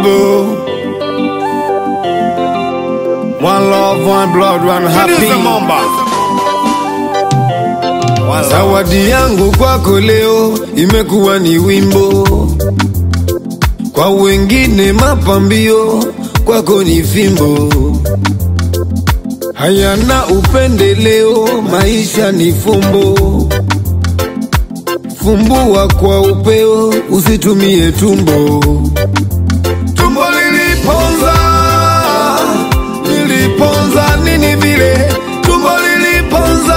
Bible. One love, one blood, one happy. Zawadi yangu kwako leo imekuwa ni wimbo, kwa wengine mapambio, kwako ni fimbo. Hayana upendeleo, maisha ni fumbo. Fumbua kwa upeo, usitumie tumbo. Tumbo liliponza, liliponza nini vile? Tumbo liliponza,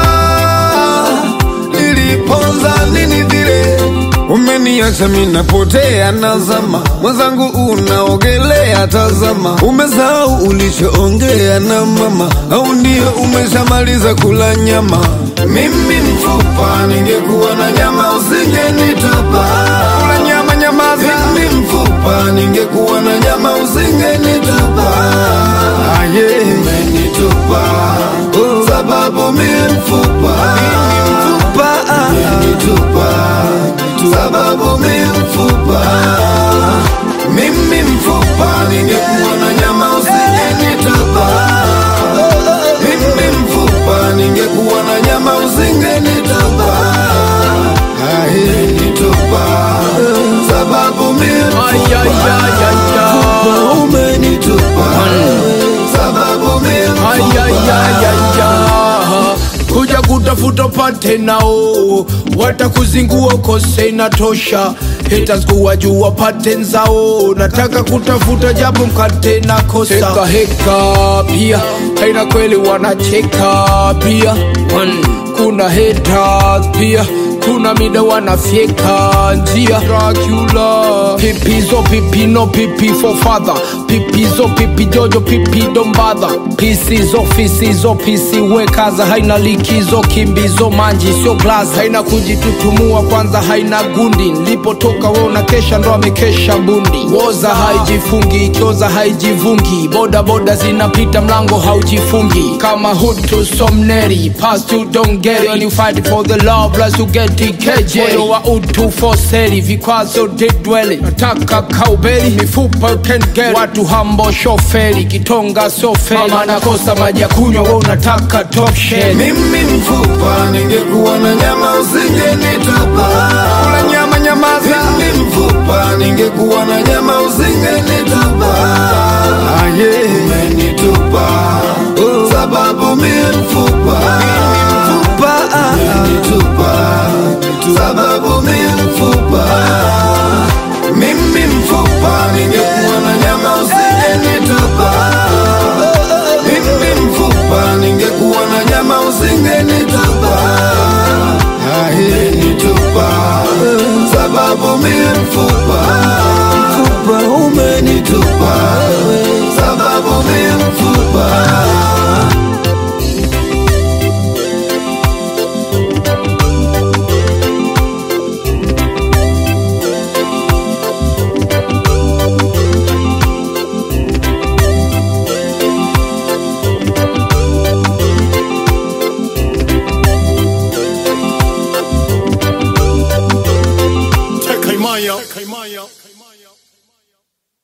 liliponza nini vile? Umeniacha mimi napotea, nazama mwenzangu, unaogelea, tazama. Umesahau ulichoongea na mama, au ndio umeshamaliza kula nyama? Mimi mfupa, ningekuwa na nyama usingenitupa. Kula nyama, nyamaza. Mimi mfupa, ningekuwa na nyama usingenitupa. Aye, umenitupa oh, sababu mimi mfupa, mfupa umenitupa sababu mimi mfupa, mimi mfupa, ningekuwa na nyama usingenitupa. Mimi mfupa, ningekuwa na nyama usingenitupa. Aye, nitupa sababu mimi mfupa, mfupa umenitupa sababu mimi mfupa. kuja kutafuta pate nao watakuzingua ukose inatosha haters kuwa juu wapate nzao nataka kutafuta japo mkate na kosa heka heka pia haina kweli wanacheka pia One. kuna haters pia kuna mida wanafyeka njia Dracula pipizo pipino pipi for father pipizo pipi jojo pipi dombadha pisizo fisizo pisi wekaza haina likizo kimbizo manji sio glass haina kujitutumua kwanza haina gundi nilipotoka wona kesha ndo amekesha bundi woza haijifungi kioza haijivungi boda boda zinapita mlango haujifungi kama hutu somneri past you don't get it When you fight for the love plus you get TKJ moyo wa utu foseri vikwazo didweli nataka kaubeli mifupa you can't get watu hambo shoferi kitonga soferi mama nakosa maji ya kunywa we unataka top shell Mimi mfupa, ningekuwa na nyama usingenitupa. Kula nyama, nyamaza. Mimi mfupa, ningekuwa na nyama usingenitupa. Aye, umenitupa oh, sababu mimi mfupa, mfupa umenitupa sababu mimi